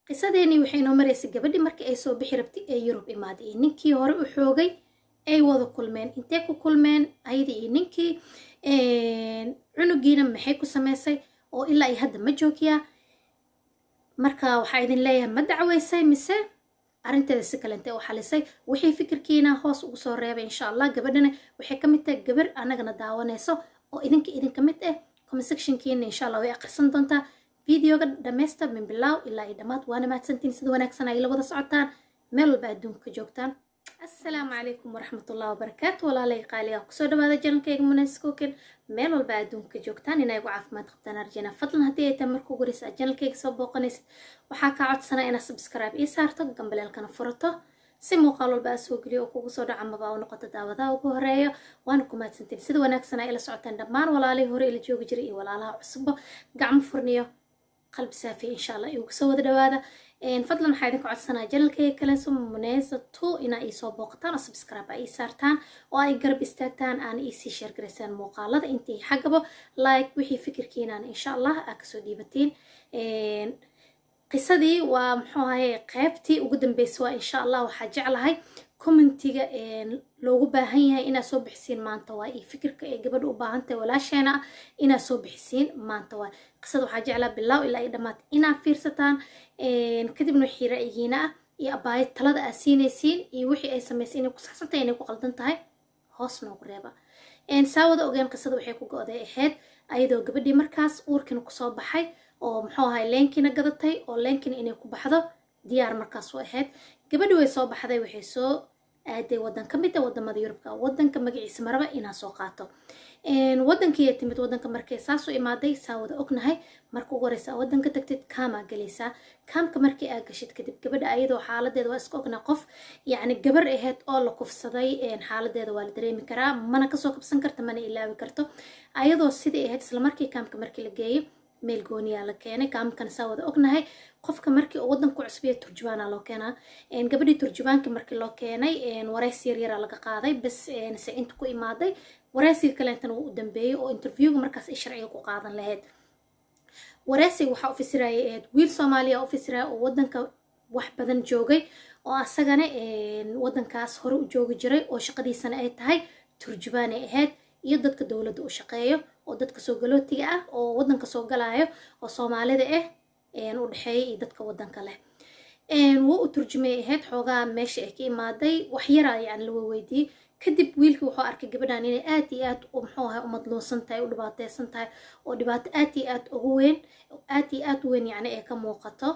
qisadeenii waxay noo maraysay gabadhii markii ay soo bixi rabtay ee yurub imaaday iyo ninkii hore u xoogay ay wada kulmeen intee ku kulmeen ayadii iyo ninkii cunugiina maxay ku samaysay oo ilaa iyo hadda ma joogiyaa marka waxaa idin leeyahay ma dacweysay mise arrinteeda si kalente u xalisay wixii fikirkiina hoos ugu soo reebay insha allah gabadhana waxay ka mid tahay gabar annagana daawanayso oo idinka idinka mid ah comment sectionkiina insha allah way akhrisan doontaa videoga dhammaysta min bilaaw ilaa iyo dhammaad waana mahadsantiin sida wanaagsan ay la wada socotaan meel walba adduunka joogtaan assalaamu calaykum waraxmatullahi wabarakaatu walaalay qaaliga kusoo dhawaada janankayga munaskooken meel walba adduunka joogtaan inay ugu caafimaad qabtaan arjana fadlan haddii ay tahay marka ugu horeysa janalkayga soo booqanaysid waxaa kaa codsanaa inaad subscribe ii saarto gambaleelkana furato si muuqaal walba aa soo geliyo oo kugu soo dhaca maba u noqoto daawadaha ugu horeeyo waana ku mahadsantiin sida wanaagsan ay ila socotaan dhammaan walaalihii hore ila joogi jiray iyo walaalaha cusubba gacmo furniyo qalbi saafiya insha allah iugu soo wada dhawaada fadlan waxaa idinka codsanaa janalkayga kaleso muneysa two inaa iisoo booqataan oo subscribe aa ii saartaan oo ay garab istaagtaan aana iisii sheergaraysaan muuqaalada intii xaggaba like wixii fikirkiinaan insha allah aa kasoo dhiibatiin qisadii waa muxuu ahaye qaybtii ugu dambeysay waa insha allah waxaa jeclahay commentiga loogu baahan yahay inaad soo bixisiin maanta waa iyo fikirka ee gabadha u baahantahay walaasheena ah inaad soo bixisiin maanta waa qisada waxaa jeclaa bilaaw ilaa iyo dhammaad inaad fiirsataan kadibna wixii ra'yigiina ah iyo abaayad talada aad siinaysiin iyo wixii ay samaysay inay ku saxsantahay inay ku qaldan tahay hoos noogu reeba saawada ogeen qisada waxay ku go-day ahayd ayadoo gabadhii markaas uurkiina kusoo baxay oo muxuu ahay leenkiina gadatay oo leenkiina inay ku baxdo diyaar markaas u ahayd gabadhii way soo baxday waxay soo aaday wadan ka mid a wadamada yurubka wadanka magaciisa maraba inaa soo qaato wadankii timid wadanka markay saasoo imaaday saa wada ognahay marka ugu horeysa wadanka tagtid kaamaa galaysaa kaamka markii aa gashid kadib gabadha ayadoo xaaladeeda waa iska ognaa qof yacni gabar ahayd oo la kufsaday xaaladeeda waa la dareemi karaa mana kasoo kabsan karta mana ilaawi karto ayadoo sidai ahayd islamarkii kaamka markii la geeyay meel gooniyaa la keenay kaamkan saa wada ognahay qofka markii uu wadanku cusbiya turjubaana loo keenaa gabadhii turjubaankii markii loo keenay waraysi yaryara laga qaaday bas se inta ku imaaday waraysiga kaleentana wuu u dambeeyey oo interviewga markaas ay sharciga ku qaadan lahayd waraysiga waxaa u fasirayay ahayd wiil soomaaliya u fasiraya oo wadanka wax badan joogay oo asagana wadankaas hore u joogi jiray oo shaqadiisana ay tahay turjubaanay ahayd iyo dadka dowladda u shaqeeyo oo dadka soo galootiga ah oo wadanka soo galaayo oo soomaalida ah u dhexeeya iyo dadka wadanka leh wuu u turjumay ahayd xoogaa meesha ay ka imaaday wax yaraa yani lawa weydiiyey kadib wiilkii wuxuu arkay gabadhan inay aad iyo aad muxuu ahay u madluunsan tahay u dhibaateysan tahay oo dhibaato aad iyo aad ugu weyn aad iyo aad u weyn yani ay ka muuqato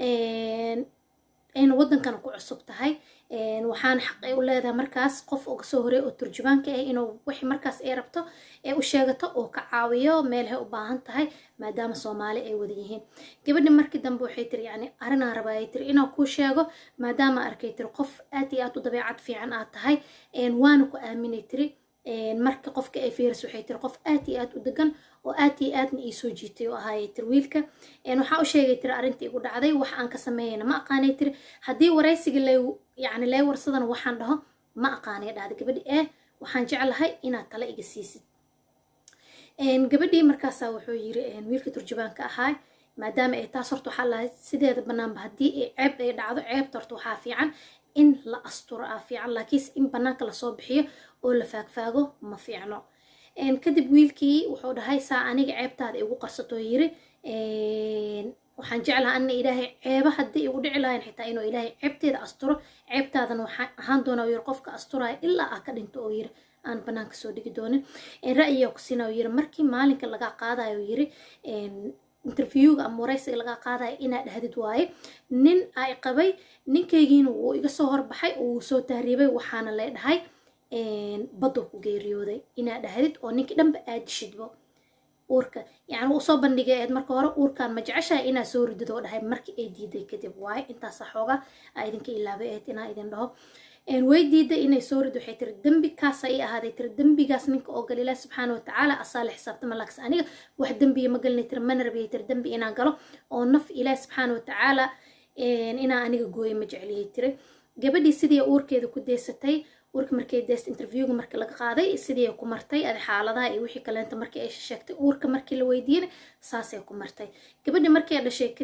ayna wadankana ku cusub tahay waxaana xaq ay u leedahay markaas qof uga soo horeey oo turjubaanka ah inuu wixii markaas ay rabto ee u sheegato oo ka caawiyo meelahay u baahan tahay maadaama soomaali ay wada yihiin gabadhi markii dambe waxay tiri yani arrinaan rabaayay tiri inaan kuu sheego maadaama arkay tiri qof aad iyo aad u dabeecad fiican aad tahay waana ku aaminay tiri marka qofka ay fiiris waxay tiri qof aad iyo aad u degan oo aad iyo aadna ii soo jiitay oo ahaayay tiri wiilka waxaa u sheegay tiri arrintii igu dhacday wax aan ka sameeyana ma aqaanay tiri haddii waraysiga lay yani lay warsadana waxaan dhaho ma aqaanay dhahda gabadhi ee waxaan jeclahay inaad tala iga siisid gabadhii markaasaa wuxuu yiri wiilka turjubaanka ahaa maadaama ay taas horta waxaa lahay sideeda banaanba haddii ay ceeb ay dhacdo ceebta horta waxaa fiican in la asturo aa fiican laakiinse in banaanka lasoo bixiyo oo la faagfaago ma fiicno kadib wiilkii wuxuu dhahay saa aniga ceebtaada igu qarsatoo yiri waxaan jeclaha ana ilaahay ceeba haddii igu dhici lahayn xitaa inuu ilaahay ceebteeda asturo ceebtaadan waxaan ahaan doona yiri qofka asturaya ilaa aa ka dhinto oo yiri aan banaanka soo dhigi doonin ra'yiga ku siina yiri markii maalinka laga qaadayo yiri interviewga ama waraysiga laga qaadayo inaa dhahdid waaye nin ay qabay ninkaygiina wuu iga soo horbaxay oo wuu soo tahriibay waxaana lee dhahay baddo ku geeriyooday inaa dhahdid oo ninkii dhanba aad dishidbo uurka yani uu soo bandhigay eed marka hore uurkan ma jeceshahay inaa soo ridid oo dhahay markii ay diiday kadib waaye intaasa xooga aa idinka ilaabay eed inaa idin dhaho way diiday inay soo rid waxay tiri dembi kaasa ii ahaaday tiri dembigaas ninka oo gal ilaah subxaana watacaala asaa la xisaabtama laakse aniga wax dembiya ma galnay tiri mana rabiyay tiri dembi inaan galo oo naf ilaah subxaana watacaala inaa aniga gooyo ma jecliyay tiri gabadhii sidii uurkeeda ku deysatay uurka markay deest interviewga markii laga qaaday sidii ku martay adi xaaladaha iyo wixii kaleenta markii ay sheegtay uurka markii la weydiiyena saasay ku martay gabadhii markay dhashay kadib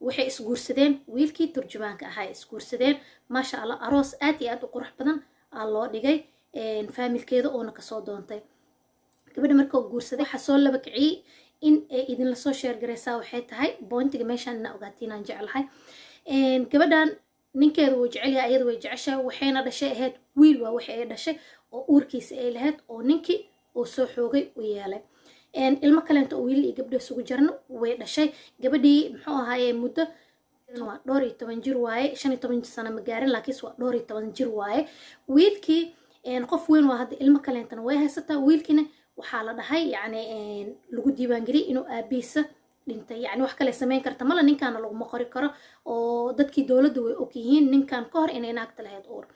waxay isguursadeen wiilkii turjumaanka ahaa isguursadeen maasha allah aroos aad iyo aad u qurux badan aa loo dhigay faamilkeeda oona kasoo doontay gabadha marka guursaday waxaa soo laba kiciyey in ay idinla soo sheergaraysaa waxay tahay bointiga meeshaan ina ogaatiin aan jeclahay gabadhan ninkeeda wuu jecelyahay ayada way jeceshahay waxayna dhashay ahayd wiil waa waxay ay dhashay oo uurkiisa ay lahayd oo ninkii uu soo xoogay u yeelay ilmo kaleento oo wiilal iyo gabdho isugu jirno way dhashay gabadhii muxuu ahaaye muddo waa dhowr iyo toban jir waaye shan iyo toban sano ma gaarin laakiinse waa dhowr iyo toban jir waaye wiilkii qof weyn waa hadda ilmo kaleentana way haysataa wiilkiina waxaa la dhahay yacni lagu diiwaangeliyay inuu aabihiisa dhintay yacni wax kale samayn karta mala ninkaana laguma qori karo oo dadkii dowladda way og yihiin ninkan ka hor inay naagta lahayd uur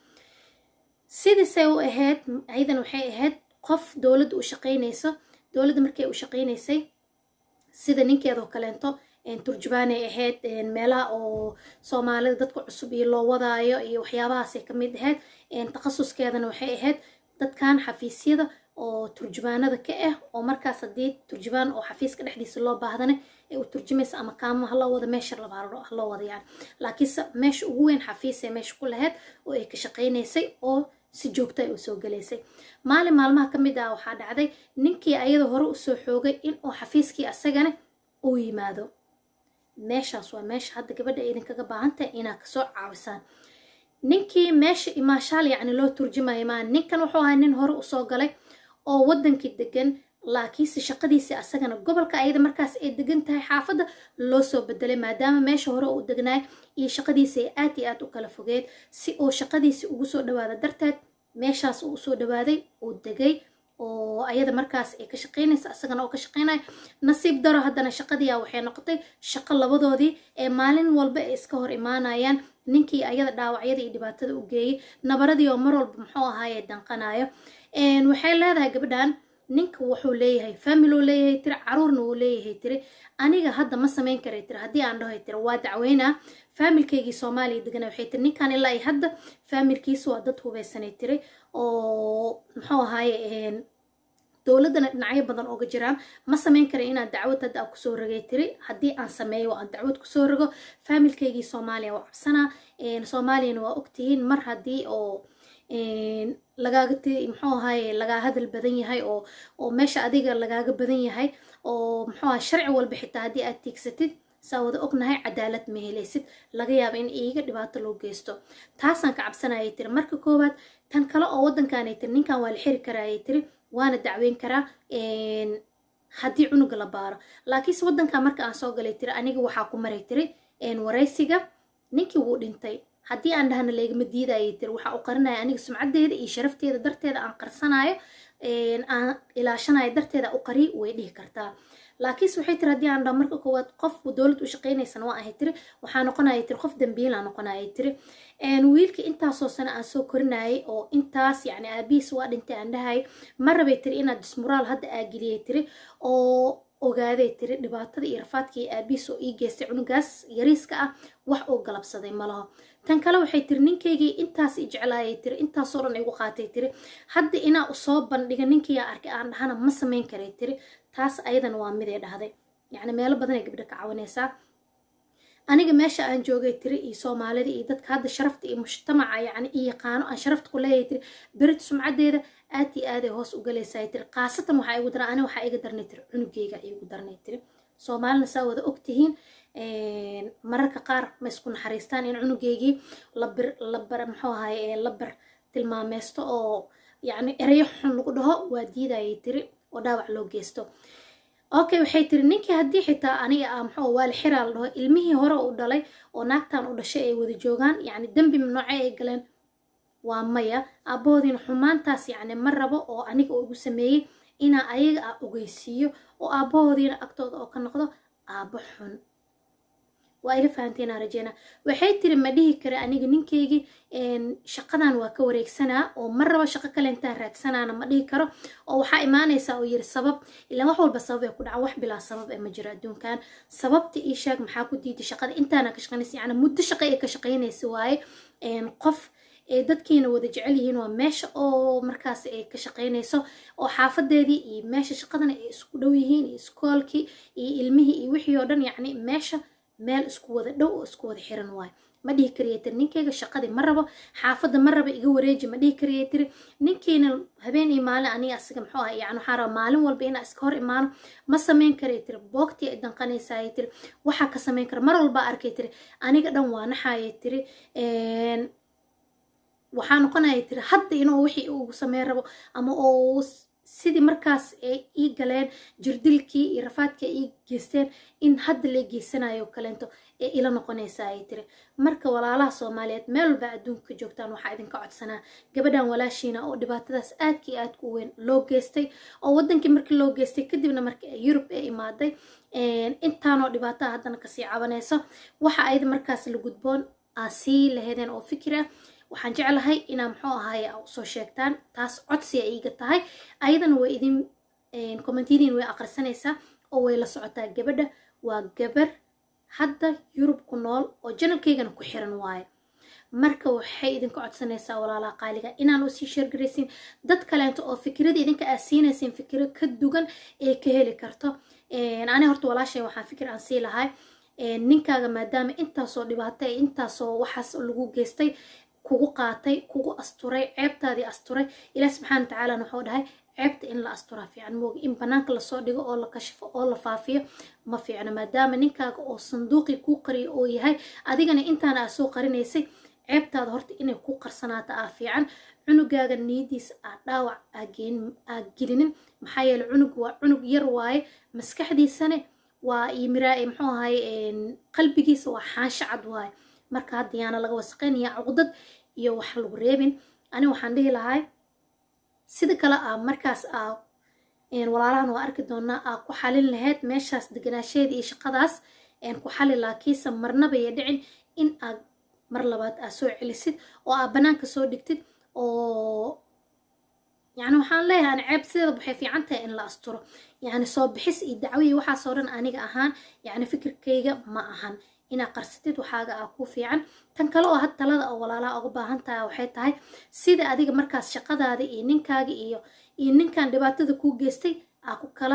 sidiisay u ahayd ayadan waxay ahayd qof dowladda u shaqaynayso dowladda markay u shaqaynaysay sida ninkeedoo kaleento turjubaanay ahayd meelaha oo soomaalida dadka cusub iyo loo wadaayo iyo waxyaabahaasay ka mid ahayd takhasuskeedana waxay ahayd dadkan xafiisyada oo turjubaanada ka ah oo markaas haddii turjubaan oo xafiiska dhexdiisa loo baahdana ee u turjumaysa ama kaamo haloo wada meesha labaa haloo wada yani laakiinse meesha ugu weyn xafiisay meesha ku lahayd oo ay ka shaqaynaysay oo si joogto ay usoo galaysay maalin maalmaha ka mid ah waxaa dhacday ninkii ayada hore usoo xoogay in uu xafiiskii asagana uu yimaado meeshaas waa meesha hadda gabadha idinkaga baahan tahay inaad kasoo caawisaan ninkii meesha imaashaal yacni loo turjumayo maa ninkan wuxuu ahaa nin hore usoo galay oo waddankii degan laakiinse shaqadiisii asagana gobolka ayada markaas ay degan tahay xaafadda loo soo bedelay maadaama meesha hore uu degnaay iyo shaqadiisi ay aad iyo aad u kala fogeed si uu shaqadiisi ugu soo dhawaada darteed meeshaas uu usoo dhawaaday uu degay oo ayada markaas ay ka shaqaynaysa asagana oo ka shaqaynaya nasiib daro haddana shaqadiia waxay noqotay shaqo labadoodii ee maalin walba ay iska hor imaanayaan ninkii ayada dhaawacyada iyo dhibaatada u geeyey nabaradii oo mar walba muxuu ahaaye danqanayo waxay leedahay gabadhan ninka wuxuu leeyahay familuu leeyahay tiri caruurna wuu leeyahay tiri aniga hadda ma samayn karay tiri haddii aan dhahoy tiri waa dacweynaa faamilkaygii soomaaliya degana waxay tiri ninkan ilaa ay hadda faamilkiisa waa dad hubeysanay tiri oo muxuu ahaaye dowladdana dhinacyo badan ooga jiraan ma samayn kara inaan dacwad hadda aan kusoo rogay tiri haddii aan sameeyo aan dacwad kusoo rogo faamilkaygii soomaaliya waa cabsanaa soomaaliyana waa ogtihiin mar haddii oo lagaaga t muxuu ahaaye lagaa hadal badan yahay oo oo meesha adiga lagaaga badan yahay oo muxuu ahay sharci walba xitaa haddii aad tiigsatid saa wada ognahay cadaalad ma helaysid laga yaaba in iiga dhibaato loo geysto taasaan ka cabsanayay tiri marka koowaad tan kale oo waddankaanay tiri ninkan waa la xiri karaayay tiri waana dacweyn karaa haddii cunuga la baaro laakiinse waddankan marka aan soo galay tiri aniga waxaa ku maray tiri waraysiga ninkii wuu dhintay haddii aan dhahna laygama diidayay tiri waxaa u qarinaya aniga sumcaddeeda iyo sharafteeda darteeda aan qarsanayo aan ilaashanayo darteeda u qari way dhihi kartaa laakiinse waxay tiri haddii aan dhaho marka koowaad qof dowlad u shaqaynaysana waa ahay tiri waxaa noqonaya tiri qof dambiilaa noqonaya tiri wiilkii intaasoo sano aan soo korinayay oo intaas yacni aabihiis waa dhintay aan dhahay ma rabay tiri inaad dismuraal hadda aageliyay tiri oo ogaaday tiri dhibaatada iyo rafaadkii aabihiis oo ii geystay cunugaas yariiska ah wax uu galabsaday malaho tan kale waxay tiri ninkaygii intaas i jeclaayay tiri intaasoo dhan igu qaatay tiri hadda inaa usoo bandhiga ninkiiyaa arkay aan dhahana ma samayn karay tiri taas ayadana waa miday dhahday yacni meelo badanay gabdho ka caawinaysaa aniga meesha aan joogay tiri iyo soomaalida iyo dadka hadda sharafta iyo mujtamaca yacni iyo yaqaano aan sharafta ku leeyahay tiri berit sumcaddeeda aad iyo aaday hoos u galaysaa tiri khaasatan waxaa igu daran ani waxaa iga darnay tiri cunugeyga igu darnay tiri soomaalina saa wada ogtihiin mararka qaar ma isku naxariistaan in cunugeygii labir labar muxuu ahaye labar tilmaameysto oo yacni ereyo xun lagu dhaho waa diidayay tiri oo dhaawac loo geysto okay waxay tiri ninkii haddii xitaa aniga ah muxuu waa la xiraa la dhaho ilmihii hore u dhalay oo naagtan u dhashay ay wada joogaan yacni dembi noocee ay galeen waa maya aabahoodiina xumaantaas yacni ma rabo oo aniga uu igu sameeyey inaa ayaga ah ogeysiiyo oo aabahoodiina agtooda oo ka noqdo aabo xun waa ila fahanteena rajeyna waxay tiri ma dhihi kara aniga ninkaygii shaqadan waa ka wareegsanaa oo ma rabo shaqo kale intaan raagsanaana ma dhihi karo oo waxaa imaanaysaa oo yiri sabab ilaan wax walba sabab ay ku dhaca wax bilaa sabab ee ma jiro adduunkan sababta ii sheeg maxaa ku diiday shaqada intaana ka shaqaynaysa yacni muddo shaqo ay ka shaqaynaysa waaye qof ee dadkiina wada jecel yihiin waa meesha oo markaas ay ka shaqaynayso oo xaafadeedii iyo meesha shaqadana ay isku dhow yihiin iyo iskoolkii iyo ilmihii iyo wixii oo dhan yacni meesha meel isku wada dhow oo isku wada xiran waayo ma dhihi kariya tiri ninkeyga shaqadii ma rabo xaafadda ma raba iga wareeji ma dhihi kariya tiri ninkiina habeen iyo maalin aniga asiga muxuu ah yani waxaan rabaa maalin walba inaa iska hor imaano ma samayn kariya tiri boogtii ay danqanaysaayay tiri waxaa ka samayn kara mar walba arkay tiri aniga dhan waa naxaayay tiri waxaa noqonaya tiri hadda inuu wixii uu sameyn rabo ama oo sidii markaas ay ii galeen jirdilkii iyo rafaadkii ay ii geysteen in hadda la geysanayo kaleento ee ila noqonaysa ay tiri marka walaalaha soomaaliyeed meel walba adduunka ka joogtaan waxaa idinka codsanaa gabadhan walaashiina oo dhibaatadaas aadkii aadka u weyn loo geystay oo wadankii markii loo geystay kadibna markii yurub ee imaaday intaanoo dhibaataa haddana kasii cabanayso waxa ayada markaas la gudboon aa sii laheedeen oo fikir ah waxaan jeclahay inaa muxuu ahaay soo sheegtaan taas codsiya iiga tahay ayadana way idin commentiyadiin way aqrisanaysaa oo way la socotaa gabadha waa gabar hadda yurub ku nool oo janalkaygana ku xiran waayo marka waxay idinka codsanaysaa walaalaha qaaliga inaan usii sheergaraysin dad kaleento oo fikirada idinka aa siinaysin fikiro ka dugan ee ka heli karto ani horta walaashay waxaan fikir aan sii lahay ninkaaga maadaama intaasoo dhibaato ee intaasoo waxaas lagu geystay kugu qaatay kugu asturay ceebtaadii asturay ilaah subxaana watacaalana wuxuu dhahay ceebta in la asturaa fiican mooga in banaanka lasoo dhigo oo la kashifo oo la faafiyo ma fiicno maadaama ninkaaga oo sanduuqii kuu qariyo oo yahay adigana intaana aa soo qarinaysay ceebtaada horta inay ku qarsanaato aa fiican cunugaaga niyadiisa aa dhaawac aa gelinin maxaa yeele cunug waa cunug yar waaye maskaxdiisane waa iyo miraa muxuu ahay qalbigiisa waa xaansho cad waaye marka hadda yaana laga wasaqaynaya cuqdad iyo wax lagu reebin ani waxaan dhihi lahay sida kale aa markaas aa walaalahan waa arki doonaa aa ku xalin lahayd meeshaas deganaasheeda iyo shaqadaas ku xali laakiinse marnaba iyo dhicin in aad mar labaad aa soo celisid oo aa banaanka soo dhigtid oo yani waxaan leeyahay ani ceeb sideeda waxay fiican tahay in la asturo yani soo bixis iyo dacwiyi waxaasoo dhan aniga ahaan yani fikirkayga ma ahan inaad qarsatid waxaaga aa ku fiican tan kale oo had talada oo walaalaha uga baahan tahay waxay tahay sida adiga markaas shaqadaada iyo ninkaaga iyo iyo ninkan dhibaatada kuu geystay aa ku kala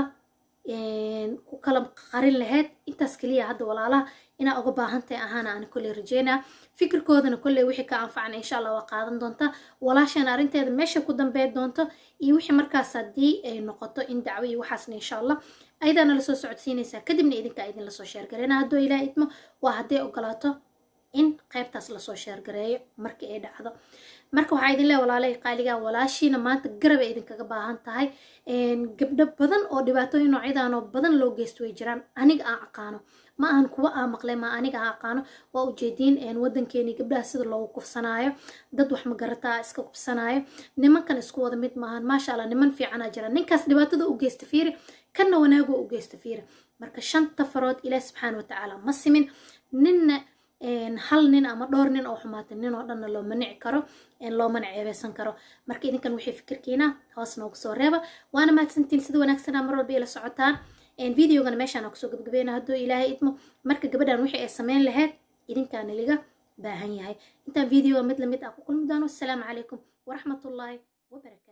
ku kala qarin lahayd intaas keliya hadda walaalaha inaa uga baahan tahay ahaana aan kolley rajeynaa fikirkoodana kolley wixii ka anfacna insha allah waa qaadan doontaa walaashan arrinteeda meesha ku dambeyn doonto iyo wixii markaas haddii ay noqoto in dacwo iyo waxaasna insha allah ayadaana lasoo socodsiinaysaa kadibna idinkaa idin lasoo sheergareyna hadduu ilaah idmo waa hadday ogolaato in qaybtaas lasoo sheergareeyo markii ay dhacdo marka waxaa idin leeya walaalay qaaligaa walaashiina maanta garabay idinkaga baahan tahay gabdho badan oo dhibaatooyin noocyadan oo badan loo geysto way jiraan aniga aan aqaano ma ahan kuwa aa maqlay ma aniga aan aqaano waa ujeediin wadankeeni gabdhaha sida loogu kufsanaayo dad wax magarataa iska kufsanaayo nimankan isku wada mid maahan maasha allah niman fiicanaa jira ninkaas dhibaatada u geysta fiiri kanna wanaagoo u geysta fiiri marka shanta farood ilaah subxaana watacaala ma simin ninna hal nin ama dhowr nin oo xumaatay nin oo dhanna looma nici karo loomana ceebeysan karo marka idinkan wixii fikirkiina hoos noogu soo reeba waana mahadsantiin sida wanaagsanaa mar walba ila socotaan videogana meeshaan kusoo gabgabeena hadduu ilaahay idmo marka gabadhan wixii ay sameyn lahayd idinkaana liga baahan yahay intaan videoga mid lamid ah ku kulmi doono asalaamu calaykum waraxmatullaahi wabarakatu